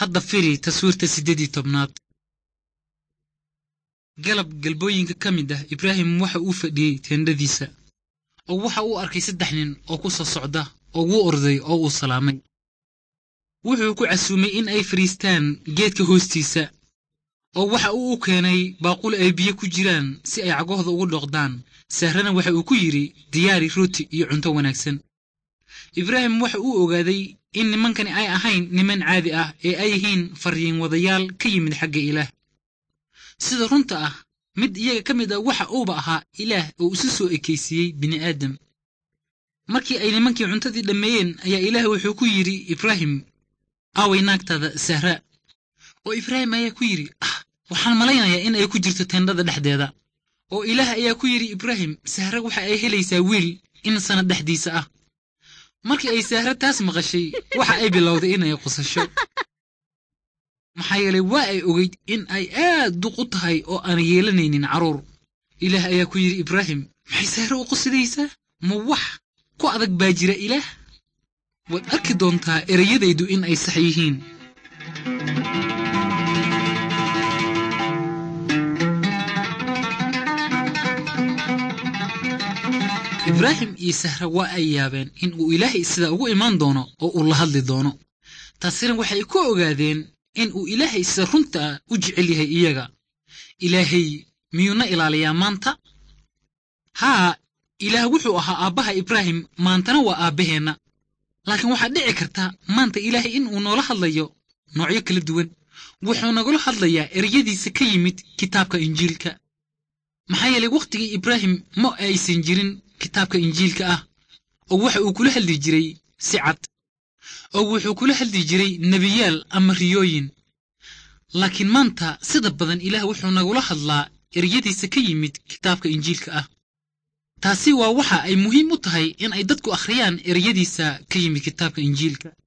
hadda firi taswiirta siddeedii tobnaad galab galbooyinka ka mid ah ibraahim waxa uu fadhiyey teendhadiisa oo waxa uu arkay saddex nin oo ku soo socda oo wuu orday oo uu salaamay wuxuu ku casuumay in ay fadhiistaan geedka hoostiisa oo waxa uu u keenay baaqul ay biyo ku jiraan si ay cagahooda ugu dhoqdaan sahrana waxa uu ku yidhi diyaari rooti iyo cunto wanaagsan ibraahim waxa uu ogaaday in nimankani ay ahayn niman caadi ah ee ay yihiin farriin wadayaal ka yimid xagga ilaah sida runta ah mid iyaga ka mid a waxa uuba ahaa ilaah oo isu soo ekaysiiyey bini'aadam markii ay nimankii cuntadii dhammeeyeen ayaa ilaah wuxuu ku yidhi ibraahim aaway naagtaada sahra oo ibraahim ayaa ku yidhi ah waxaan malaynayaa in ay ku jirto teendhada dhexdeeda oo ilaah ayaa ku yidhi ibraahim sahre waxa ay helaysaa wiil in sannad dhexdiisa ah markii ay sahre taas maqashay waxa ay bilowday inay qusasho maxaa yeelay waa ay ogeyd in ay aad duq u tahay oo aan yeelanaynin carruur ilaah ayaa ku yidhi ibraahim maxay sahre u qusidaysaa ma wax ku adag baa jira ilaah waad arki doontaa ereyadaydu in ay sax yihiin ibraahim iyo sahra waa ay yaabeen in uu ilaahay sida ugu imaan doono oo uu la hadli doono taasina waxay ku ogaadeen in uu ilaahay sida runta ah u jecel yahay iyaga ilaahay miyuuna ilaaliyaa maanta haa ilaah wuxuu ahaa aabbaha ibraahim maantana waa aabbaheenna laakiin waxaa dhici karta maanta ilaahay in uu noola hadlayo noocyo kala duwan wuxuu nagula hadlayaa ereyadiisa ka yimid kitaabka injiilka maxaa yeelay wakhtigii ibraahim ma aysan jirin kitaabka injiilka ah oo waxa uu kula hadli jiray si cad oo wuxuu kula hadli jiray nebiyaal ama riyooyin laakiin maanta sida badan ilaah wuxuu nagula hadlaa eryadiisa ka yimid kitaabka injiilka ah taasi waa waxa ay muhiim u tahay in ay dadku akhriyaan ereyadiisa ka yimid kitaabka injiilka